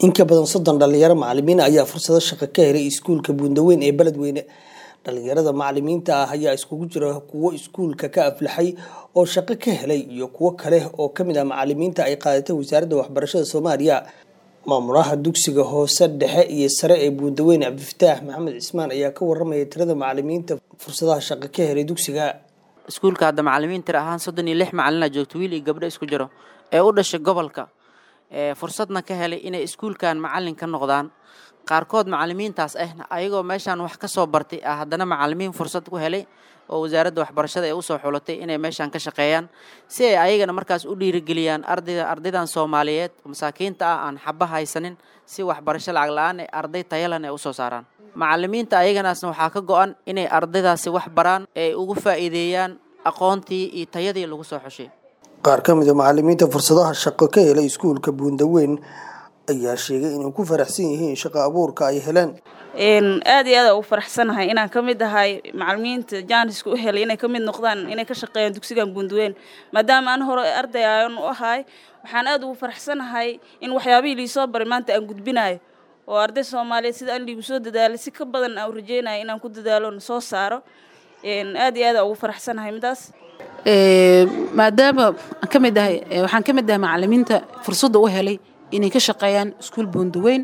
in ka badan soddon dhalinyaro macalimiin ayaa fursado shaqo ka helay iskuulka buundaweyn ee beledweyne dhalinyarada macalimiinta ah ayaa iskugu jira kuwo iskuulka ka aflaxay oo shaqo ka helay iyo kuwo kale oo kamid ah macalimiinta ay qaadatay wasaaradda waxbarashada soomaaliya maamulaha dugsiga hoose dhexe iyo sare ee buundaweyn cabdifataax maxamed cismaan ayaa ka waramaya tirada macalimiinta fursadaha shaqo ka helay dugsiga iskuulka hadda macalimiin tir ahaan soddon iyo lix macalina joogto wiil iyo gabdho isku jiro ee u dhashay gobolka fursadna ka helay inay iskuulkan macalin ka noqdaan qaarkood macalimiintaas ahna ayagoo meeshaan wax ka soo bartay ah haddana macalimiin fursad ku helay oo wasaaradda waxbarashada ee usoo xulatay inay meeshaan ka shaqeeyaan si ay ayagana markaas u dhiirigeliyaan ardayda ardaydan soomaaliyeed masaakiinta ah aan xaba haysanin si waxbarasho lacag la-aan ee arday tayalan ay usoo saaraan macalimiinta ayaganaasna waxaa ka go-an inay ardaydaasi wax baraan ee ugu faa'iideeyaan aqoontii iyo tayadii lagu soo xushay qaar ka mid a macalimiinta fursadaha shaqo ka helay iskuulka buundaweyn ayaa sheegay inay ku faraxsan yihiin shaqo abuurka ay heleen aad iyo aad ugu faraxsanahay inaan ka mid ahay macalimiinta jaaniska u helay inay ka mid noqdaan inay ka shaqeeyaan dugsigan buundaweyn maadaama aan hore arday aan u ahay waxaan aad ugu faraxsanahay in waxyaabihii liisoo baray maanta aan gudbinayo oo arday soomaaliyeed sida aan liigu soo dadaalay si ka badan aan rajeynaya inaan ku dadaalo na soo saaro aad iyo aad ugu faraxsanahay midaas maadaama aan ka mid ahay waxaan ka mid ahay macalimiinta fursadda u helay inay ka shaqeeyaan iskuul buundaweyn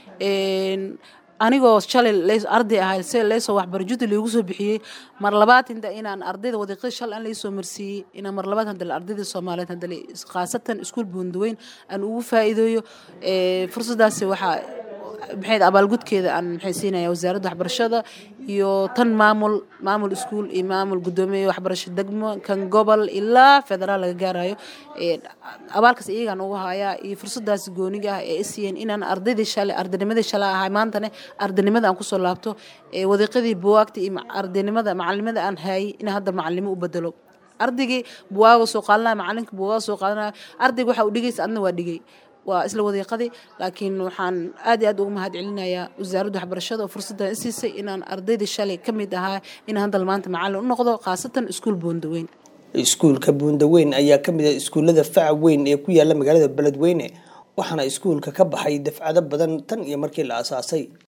anigoo shalay arday ahay se leesoo waxbaro judda loogu soo bixiyey mar labaad inta inaan ardayda wadiiqada shalay aan laysoo marsiiyey inaan mar labaad hadale ardayda soomaaliyeed hadale khaasatan iskuul buundaweyn aan ugu faa'iideeyo fursaddaasi waxaa maxayd abaalgudkeeda aan maxay siinaya wasaaradda waxbarashada iyo tan maamul maamul iskuul iyo maamul guddoomiye waxbarasho degmo kan gobol ilaa federaal laga gaarayo abaalkaas iyagaan ugu hayaa iyo fursadaas gooniga ah ee isiiyeen inaan ardaydii shalay ardaynimadii shalay ahay maantane ardaynimada aan kusoo laabto wadiiqadii buwaagta iyo ardaynimada macalinimada aan haayay inaan hadda macalinimo u bedelo ardaygii buwaaga soo qaadanaya macalinka buwaaga soo qaadanaya ardayga waxa uu dhigaysa adna waa dhigay waa isla wadiiqadii laakiin waxaan aad iyo aad ugu mahad celinayaa wasaaradda waxbarashada oo fursaddan i siisay inaan ardaydii shalay ka mid ahaa inaan haddal maanta macallin u noqdo khaasatan iskuul buundaweyn iskuulka buundaweyn ayaa ka mid ah iskuullada faca weyn ee ku yaala magaalada beledweyne waxaana iskuulka ka baxay dafcado badan tan iyo markii la aasaasay